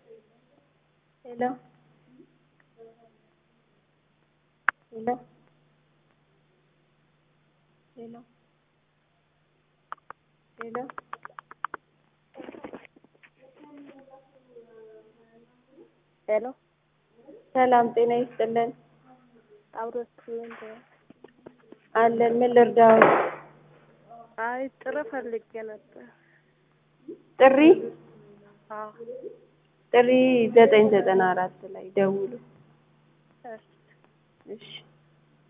ሄሎ ሄሎ ሄሎ ሄሎ ሄሎ ሰላም ጤና ይስጥልን። አብሮት አለን ምን ልርዳው? አይ ጥሩ ፈልጌ ነበር። ጥሪ አዎ ጥሪ ዘጠኝ ዘጠና አራት ላይ ደውሉ። እሺ እሺ